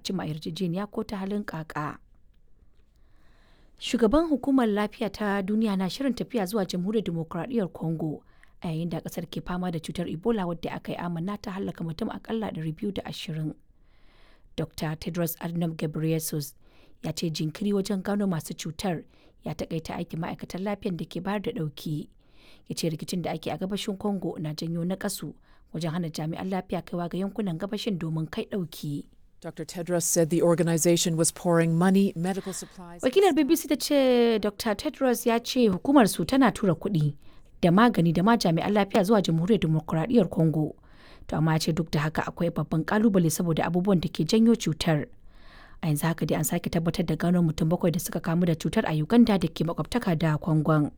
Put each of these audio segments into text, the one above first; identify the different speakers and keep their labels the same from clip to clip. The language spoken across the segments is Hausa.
Speaker 1: cimma yarjejeniya ko ta halin kaka. Shugaban hukumar lafiya ta duniya na shirin tafiya zuwa jamhuriyar demokuraɗiyyar Congo a yayin da ƙasar ke fama da cutar Ebola wadda aka yi amanna ta hallaka mutum akalla 220. Dr. Tedros Adhanom Ghebreyesus ya ce jinkiri wajen gano masu cutar ya takaita aikin ma'aikatan lafiyar da ke bayar da ɗauki. Ya ce rikicin da ake a gabashin Congo na janyo nakasu wajen hana jami'an lafiya kaiwa ga yankunan gabashin domin kai ɗauki.
Speaker 2: Dr. Tedros said the organization was pouring money, medical supplies.
Speaker 1: Wakilar BBC ta ce Dr. Tedros ya ce hukumar su tana tura kuɗi da magani da ma jami'an lafiya zuwa jamhuriyar demokuraɗiyyar Congo. To amma ya ce duk da haka akwai babban kalubale saboda abubuwan da ke janyo cutar. A yanzu haka dai an sake tabbatar da gano mutum bakwai da suka kamu da cutar a Uganda da ke makwabtaka da Kwangon.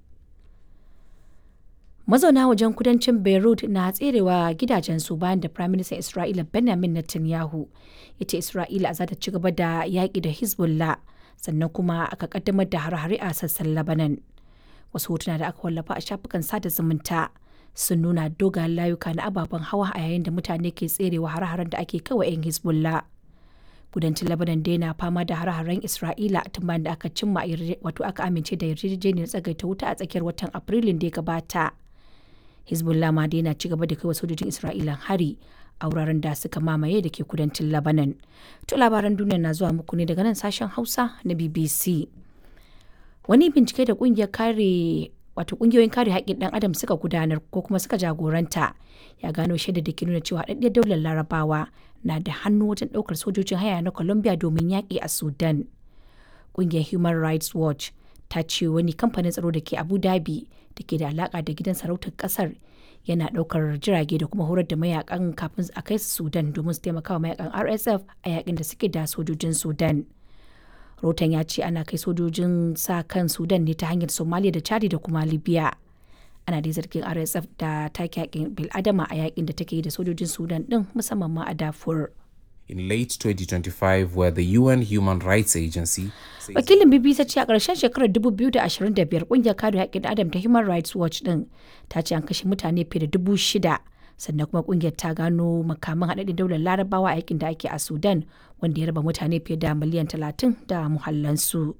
Speaker 1: Mazauna wajen kudancin Beirut na tserewa gidajensu bayan da Prime Minister Isra'ila Benjamin Netanyahu ya ce Isra'ila za ta ci gaba da yaƙi da Hezbollah sannan kuma aka kaddamar da hare-hare a sassan Lebanon. Wasu hotuna da aka wallafa a shafukan sada zumunta sun nuna dogayen layuka na ababen hawa a yayin da mutane ke tserewa hare-haren da ake kawa 'yan Hezbollah. Kudancin Lebanon dai na fama da hare-haren Isra'ila tun bayan da aka cimma wato aka amince da yarjejeniyar tsagaita wuta a tsakiyar watan Afrilun da ya gabata. Hezbollah ma dai na ci gaba da kai wa sojojin Isra'ila hari a wuraren da suka mamaye da ke kudancin Lebanon. To labaran duniya na zuwa muku ne daga nan sashen Hausa na BBC. Wani bincike da kungiyar kare wato kungiyoyin kare haƙƙin ɗan adam suka gudanar ko kuma suka jagoranta ya gano shaida da ke nuna cewa haɗaɗɗiyar daular larabawa na da hannu wajen ɗaukar sojojin haya na Colombia domin yaƙi a Sudan. Kungiyar Human Rights Watch ta ce wani kamfanin tsaro da ke Abu Dhabi da ke da alaka da gidan sarautar kasar yana daukar jirage da kuma horar da mayakan kafin a kai su Sudan domin su taimaka wa mayakan RSF a yakin da suke da sojojin Sudan. Rotan ya ce ana kai sojojin sa kan Sudan ne ta hanyar Somalia da Chadi da kuma Libya. Ana dai zargin RSF da take yakin bil'adama a yakin da take yi da sojojin Sudan din musamman ma a Darfur.
Speaker 3: in late 2025 where the UN Human Rights Agency
Speaker 1: Wakilin BBC ce a ƙarshen shekarar 2025 ƙungiyar kare haƙƙin Adam ta Human Rights Watch ɗin ta ce an kashe mutane fiye da dubu shida sannan kuma ƙungiyar ta gano makaman haɗaɗɗen daular larabawa a yakin da ake a Sudan wanda ya raba mutane fiye da miliyan 30 da muhallansu.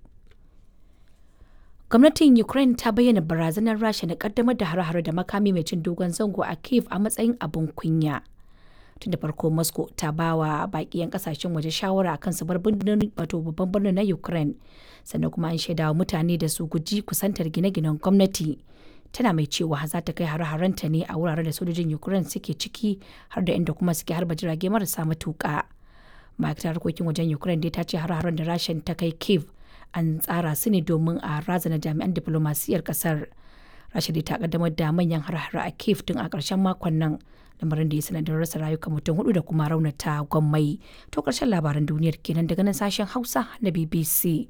Speaker 1: Gwamnatin Ukraine ta bayyana barazanar Rasha na ƙaddamar da hare-hare da makami mai cin dogon zango a Kiev a matsayin abin kunya. tun da farko moscow ta ba wa baki 'yan kasashen waje shawara akan su bar wato babban birnin na ukraine sannan kuma an shaida wa mutane da su guji kusantar gine-ginen gwamnati tana mai cewa za ta kai hare-harenta ne a wuraren da sojojin ukraine suke ciki har da inda kuma suke harba jirage marasa matuka ma'aikatar harkokin wajen ukraine dai ta ce hare-haren da rashin ta kai kiev an tsara su ne domin a razana jami'an diplomasiyyar kasar rasha dai ta kaddamar da manyan hare-hare a kiev tun a ƙarshen makon nan lamarin da ya sanadin rasa rayuka mutum hudu da kuma raunata gwammai to karshen labaran duniyar kenan daga nan sashen hausa na bbc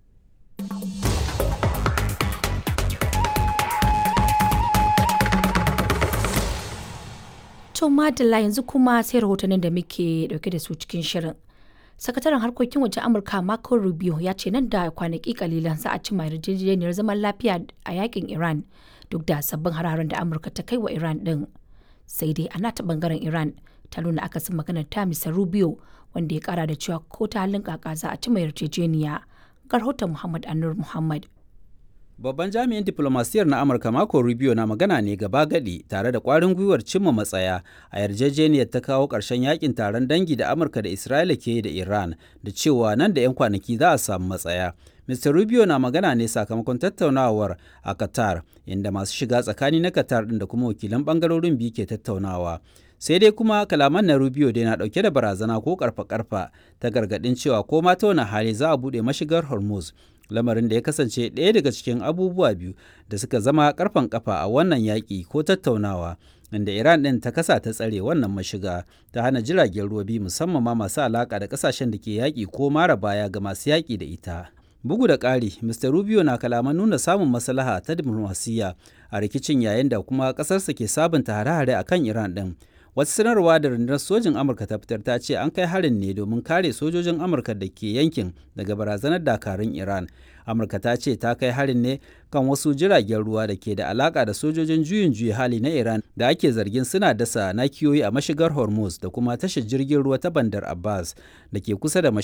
Speaker 1: to madalla yanzu kuma sai rahotannin da muke dauke da su cikin shirin sakataren harkokin wajen amurka marco rubio ya ce nan da kwanaki kalilan za a cimma yarjejeniyar zaman lafiya a yakin iran duk da sabbin hararen da amurka ta kai wa iran din sai dai a nata bangaren iran ta nuna akasin maganar ta misa rubio wanda ya kara da cewa ko ta halin kaka za a ci mai yarjejeniya ga rahoton muhammad anur muhammad
Speaker 4: Babban jami'in diplomasiyar na Amurka Marco Rubio na magana ne gaba gadi tare da kwarin gwiwar cimma matsaya a yarjejeniyar ta kawo ƙarshen yakin taron dangi da Amurka da Isra'ila ke da Iran da cewa nan da 'yan kwanaki za a samu matsaya. Mr. Rubio na magana ne sakamakon tattaunawar a Qatar, inda masu shiga tsakani na Qatar ɗin da kuma wakilan ɓangarorin biyu ke tattaunawa. Sai dai kuma kalaman na Rubio dai na ɗauke da barazana ko karfa-karfa ta gargaɗin cewa ko ma ta wani hali za a buɗe mashigar Hormuz. Lamarin da ya kasance ɗaya daga cikin abubuwa biyu da suka zama karfan kafa a wannan yaƙi ko tattaunawa. inda Iran ɗin ta kasa ta tsare wannan mashiga ta hana jiragen ruwa biyu musamman ma masu alaƙa da ƙasashen da ke yaƙi ko mara baya ga masu yaƙi da ita. Bugu da ƙari, Mr. Rubio na kalaman nuna samun maslaha ta diplomasiyya a rikicin yayin da kuma ƙasarsa ke sabunta hare-hare a kan Iran ɗin. Wata sanarwa da rundunar sojin Amurka ta fitar ta ce an kai harin ne domin kare sojojin Amurka da ke yankin daga barazanar dakarun Iran. Amurka ta ce ta kai harin ne kan wasu jiragen ruwa da ke da alaka da sojojin juyin juya hali na Iran da ake zargin suna dasa nakiyoyi a mashigar Hormuz da kuma tashar jirgin ruwa ta Bandar Abbas da ke kusa da